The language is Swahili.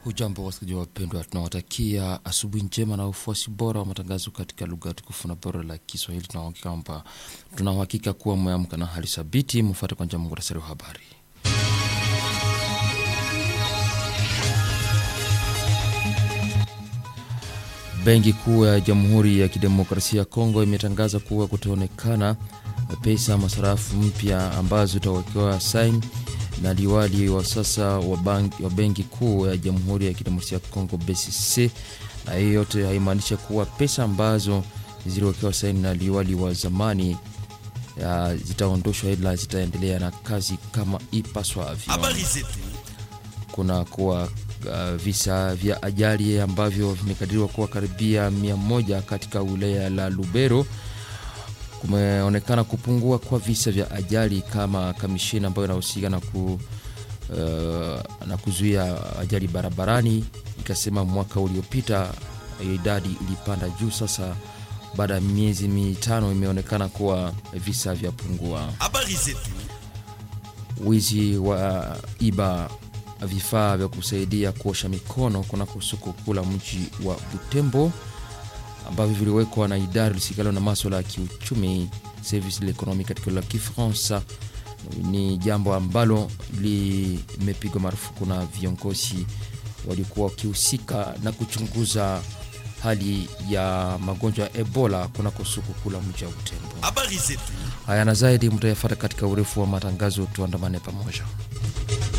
Hujambo wasikilizaji wapendwa, tunawatakia asubuhi njema na ufuasi bora wa matangazo katika lugha tukufu na bora la Kiswahili. Tunauhakika kwamba tunauhakika kuwa mmeamka na hali thabiti. Mfuate kwanza muhtasari wa habari. Benki Kuu ya Jamhuri ya Kidemokrasia ya Kongo imetangaza kuwa kutaonekana pesa masarafu mpya ambazo zitawekewa saini na liwali wa sasa wa Benki Kuu ya Jamhuri ya Kidemokrasia ya Kongo BCC, na hiyo yote haimaanishi kuwa pesa ambazo ziliwekewa saini na liwali wa zamani zitaondoshwa, ila zitaendelea na kazi kama ipaswavyo. Kuna kuwa uh, visa vya ajali ambavyo vimekadiriwa kuwa karibia mia moja katika wilaya la Lubero. Kumeonekana kupungua kwa visa vya ajali kama kamishina ambayo inahusika na, ku, uh, na kuzuia ajali barabarani ikasema mwaka uliopita idadi ilipanda juu. Sasa baada ya miezi mitano imeonekana kuwa visa vya pungua. Wizi wa iba vifaa vya kusaidia kuosha mikono kunako soko kuu la mji wa Butembo ambavyo viliwekwa na idara lisikalo na maswala ya kiuchumi service de l'economie katika la Kifaransa ni jambo ambalo limepigwa marufuku na viongozi walikuwa wakihusika na kuchunguza hali ya magonjwa ya Ebola kunako soko kuu la mji wa Butembo. Haya na zaidi mtayafata katika urefu wa matangazo, tuandamane pamoja.